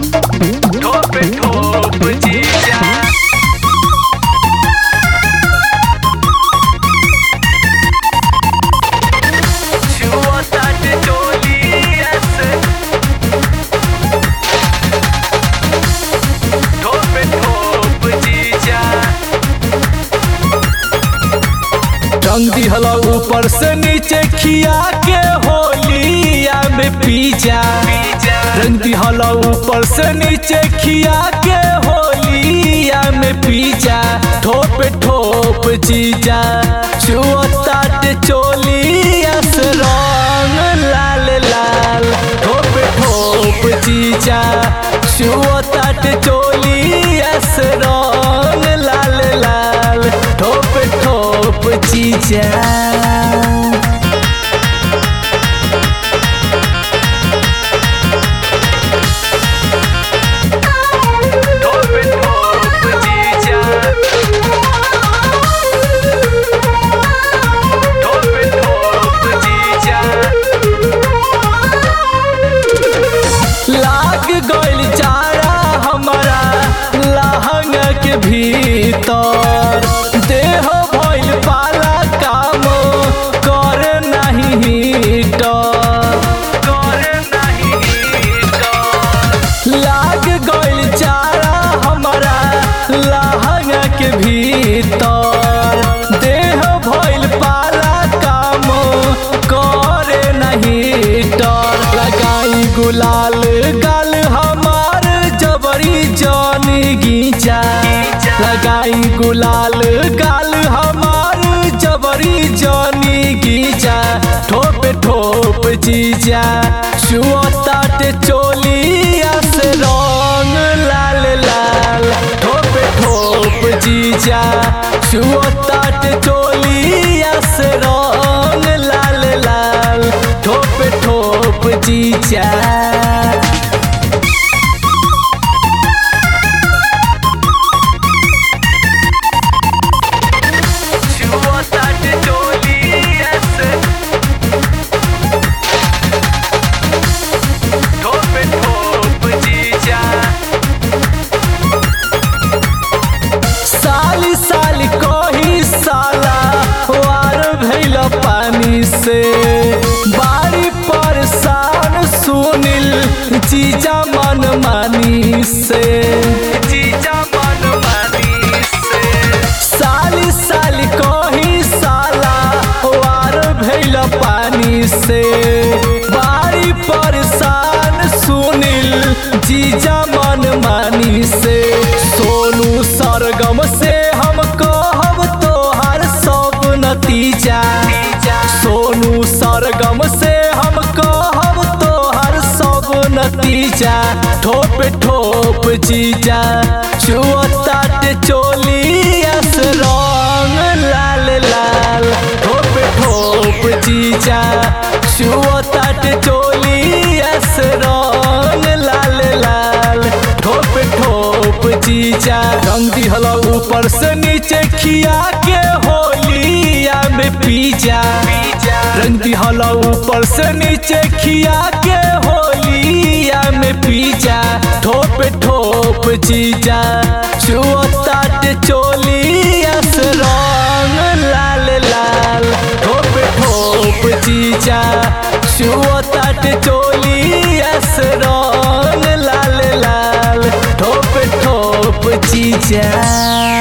ठोप ठोप जीजा छुअतात चोलियस ठोप ठोप जीजा टंग दिहला ऊपर से नीचे खिया के होलिया में पीजा पीजा रंग दिहला ऊपर से नीचे खिया के होलिया में पीजा ठोप ठोप जीजा छुअतात चोलिया से रंग लाल लाल ठोप ठोप जीजा छुअतात चोलिया से रंग लाल लाल ठोप ठोप जीजा ठोप ठोप जीजा ठोप ठोप जीजा लाग गइल जाड़ा हमारा लहंग के भीतर देह भइल पाला काम कर नहीं हीटर कर नहीं कर लाग गइल जाड़ा हमारा लहंग के भीतर देह भइल पाला काम करे नहीं डर लगाई गुलाल गाल हमार जबरी जान गीचा लगाई गुलाल गाल हमार जबरी जानी गीचा ठोप ठोप जीजा छुअतात चोलिया से रंग लाल लाल ठोप ठोप जीजा छुअतात चोलिया से रंग लाल लाल ठोप ठोप जीजा छुअतात चोलियस ठोप ठोप जीजा साली साली कही साला वार भैल पानी से बारी परेशान सुनिल जीजा मन मानी से जीजा मन मानी से साली साली कही साला वार भैल पानी से बारी परेशान सुनिल जीजा मन मानी से सोनू सरगम से हम कहब तोहर सब नतीजा सोनू सरगम से हम कहब तोहर सब नतीजा ठोप ठोप जीजा छुअतात चोलियस रंग लाल लाल ठोप ठोप जीजा छुअतात चोलियस रंग लाल लाल ठोप ठोप जीजा रंग दिहला ऊपर से नीचे खिया के होलिया में पीजा रंग दिहला ऊपर से नीचे खिया के होलिया में पीजा ठोप ठोप जीजा छुअतात चोलिया से रंग लाल लाल ठोप ठोप जीजा छुअतात चोलिया से रंग लाल लाल ठोप ठोप जीजा